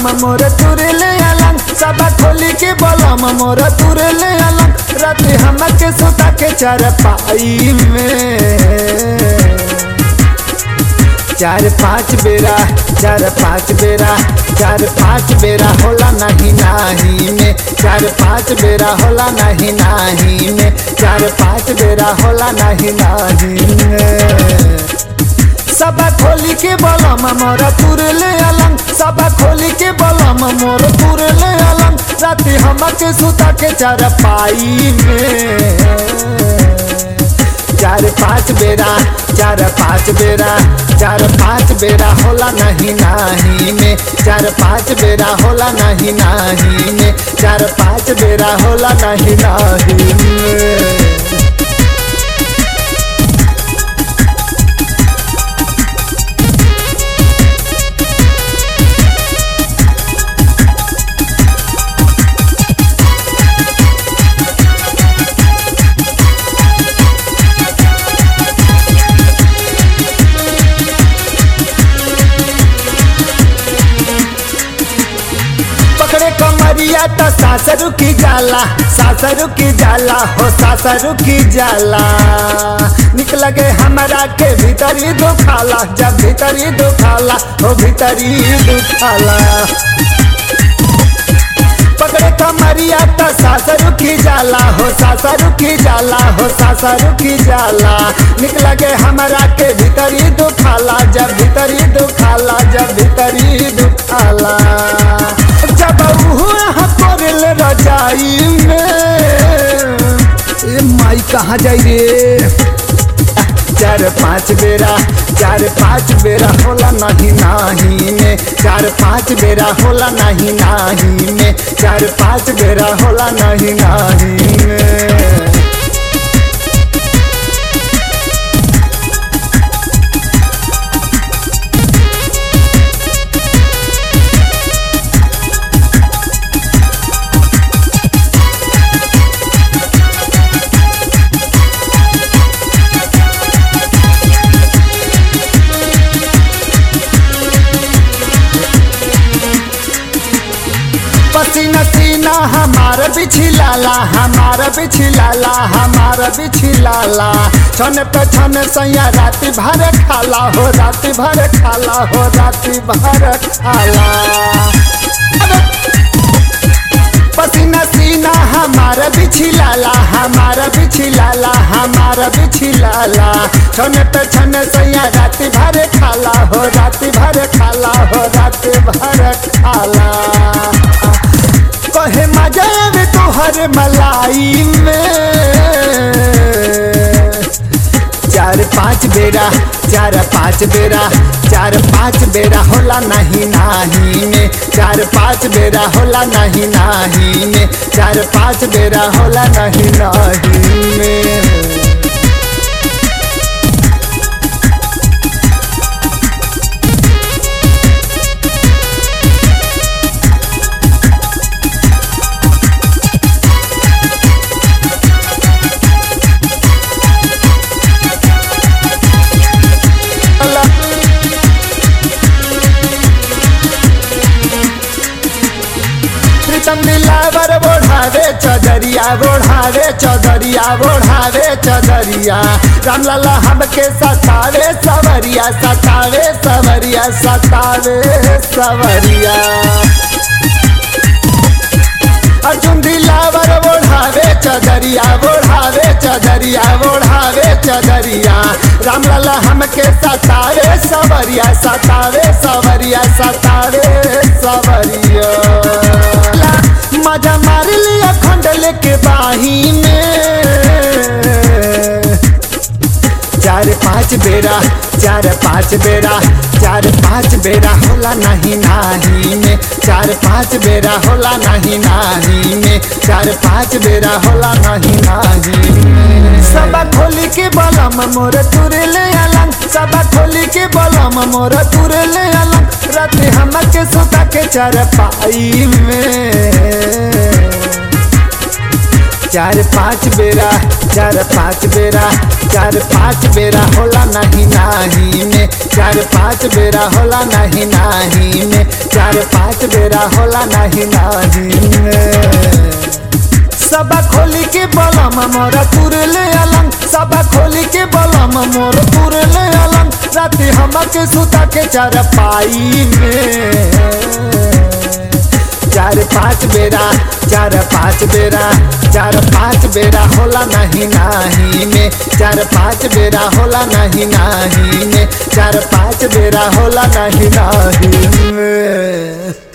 बलम मोर तुरले अलंग सबा खोली के बलम मोर तुरले अलंग राति हमके सुता के चरपाई में चार पाँच बेरा चार पाँच बेरा चार पाँच बेरा होला नहीं नाही में चार पाँच बेरा होला नहीं नाही में चार पाँच बेरा होला नहीं नाही में सबा खोली के बलम मोर तुरले अलंग सबा खोली के बलम मोर तुरले अलंग राति हमके सुता के चार पाई में चार पाँच बेरा चार पाँच बेरा चार पाँच बेरा होला नहीं नाही में चार पाँच बेरा होला नहीं नाही में चार पाँच बेरा होला नहीं नाही में पकड़े कमरिया तो सासरू की जाला सासरू की जाला हो सासरू की जाला निकल गए हमारा के भीतरी दुखाला जब भीतरी दुखाला हो भीतरी दुखाला पकड़े कमरिया तो सासरू की जाला हो सासरू की जाला हो सासरू की जाला निकल गए हमारा के भीतरी दुखाला जब भीतरी दुखाला जब भीतरी दुखाला जब कोरिल रजाई में ए माई कहाँ जाई रे चार पाँच बेरा चार पाँच बेरा होला नहीं नाही में चार पाँच बेरा होला नहीं नाही में चार पाँच बेरा होला नहीं नाही में पसीना सीना हमारा बिछिलाला हमारा बिछिलाला हमारा बिछिलाला छन पे छन सैया राति भर खाला हो राति भर खाला हो राति भर खाला अबे! पसीना सीना हमारा बिछिलाला हमारा बिछिलाला हमारा बिछिलाला छन पे छन सैया राति भर खाला हो राति भर खाला हो राति भर खाला कहे मजा में तोहर मलाई में चार पाँच बेरा चार पाँच बेरा चार पाँच बेरा होला नहीं नाही में चार पाँच बेरा होला नहीं नाही में चार पाँच बेरा होला नहीं नाही में प्रीतम दिलावर बोढ़ावे चौधरिया बोढ़ावे चौधरिया बोढ़ावे चौधरिया रामलाला हमके सतावे सवरिया सतावे सवरिया सतावे सवरिया अर्जुन दिलावर बोढ़ावे चौधरिया बोढ़ावे चौधरिया बोढ़ावे चौधरिया रामलाला हमके सतावे सवरिया सतावे सवरिया सतावे सवरिया मजा मार लिया खंडल के बाही में चार पाँच बेरा चार पाँच बेरा चार पाँच बेरा होला नहीं नाही में चार पाँच बेरा होला नहीं नाही में चार पाँच बेरा होला नहीं नाही में सबा खोली के बलम मोर तुरले अलंग सबा खोली के बलम मोर तुरले अलंग राति हमके सुता के चार पाई में चार पाँच बेरा चार पाँच बेरा चार पाँच बेरा होला नहीं नाही में चार पाँच बेरा होला नहीं नाही में चार पाँच बेरा होला नहीं नाही में सबा खोली के बलम मोर तुरले अलंग सबा खोली के बलम मोर तुरले अलंग राति हमके सुता के चार पाई में चार पाँच बेरा चार पाँच बेरा चार पाँच बेरा होला नहीं नाही में चार पाँच बेरा होला नहीं नाही में चार पाँच बेरा होला नहीं नाही में